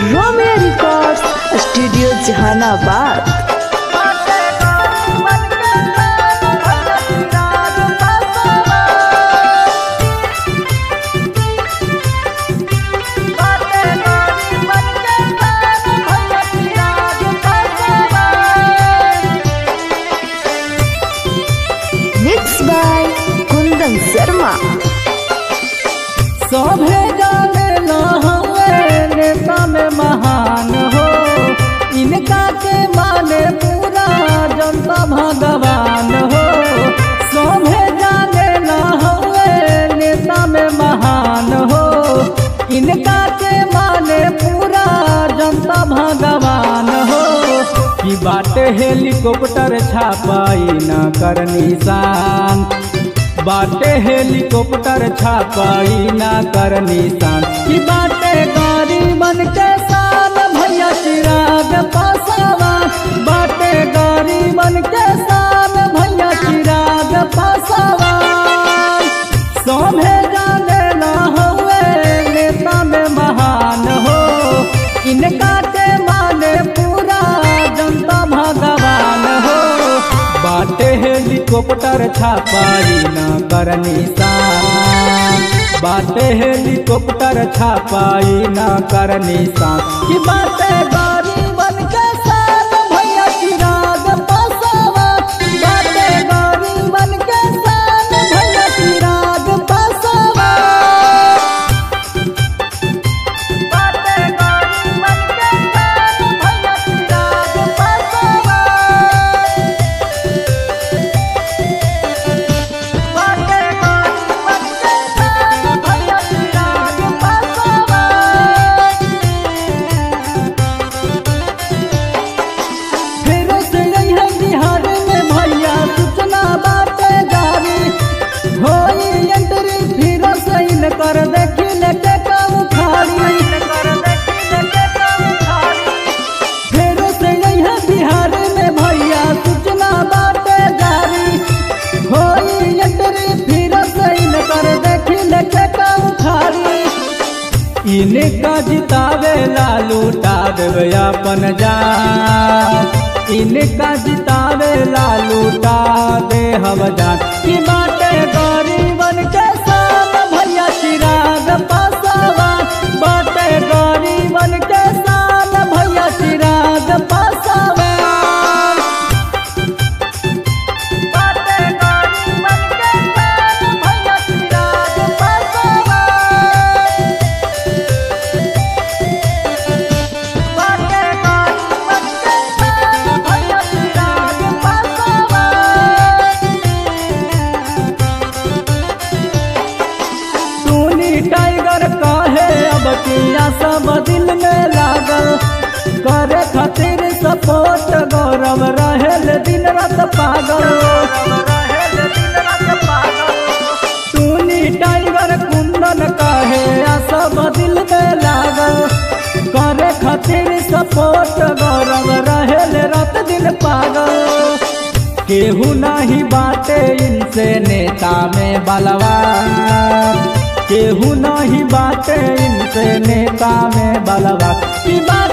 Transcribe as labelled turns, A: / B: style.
A: Romeo records studio Jahanabad mix by Kundan Sharma
B: सभे जाने न हवे नेता में महान हो इनका के माने पूरा जनता भगवान हो सभे जाने न हवे नेता में महान हो इनका के माने पूरा जनता भगवान हो कि बाटे हेलीकॉप्टर छापाई न कर निशान बाटे हेलीकॉप्टर छापाई ना कर निशान की बाटे गाड़ी बन के साल भैया चिराग पासवान बाटे गाड़ी बन के साल भैया चिराग पासवान सोभे जाने ना हुए नेता में महान हो इनका के माने पूरा जनता भगवान हो बाटे हेलीकॉप्टर छापाई न कर निशान बाटे हेलीकॉप्टर छापाई न कर निशान की बाटे गाड़ी बन के साथ भैया चिराग पासवा बाटे गाड़ी बन के साथ भैया चिराग पासवा बाटे गाड़ी बन के साथ भैया चिराग पासवा बाटे गाड़ी बन के साथ भैया चिराग पासवा फिर से यही बिहार में भैया सूचना बाटे जारी होई एंट्री फिर से इन कर देखी लेके का उखाड़ी फिर से यही बिहार में भैया सूचना बाटे जारी होई एंट्री फिर से इन कर देखी लेके का उखाड़ी इनका जितावे ला लूटा देवे अपन जान इनका जितावे ला लूटा दे हम जान की बाटे गरीबन के साथ भैया चिराग पासवा बाटे गरीबन के साथ भैया चिराग पासवा बाटे गरीबन के साथ भैया चिराग पासवा बाटे गाड़ी बन के साथ भैया चिराग पासवा टूनी टाइगर काहे अब किया सब दिल में लागल करे खातिर सपोर्ट गौरव रहेल दिन रात पागल टूनी टाइगर कुंदन काहे आ सब दिल में लागल करे खातिर सपोर्ट गौरव रहेल रात दिन पागल केहू नहीं बाटे इनसे नेता में बलवान केहू नहीं बाटे इनसे नेता में बलवान की बात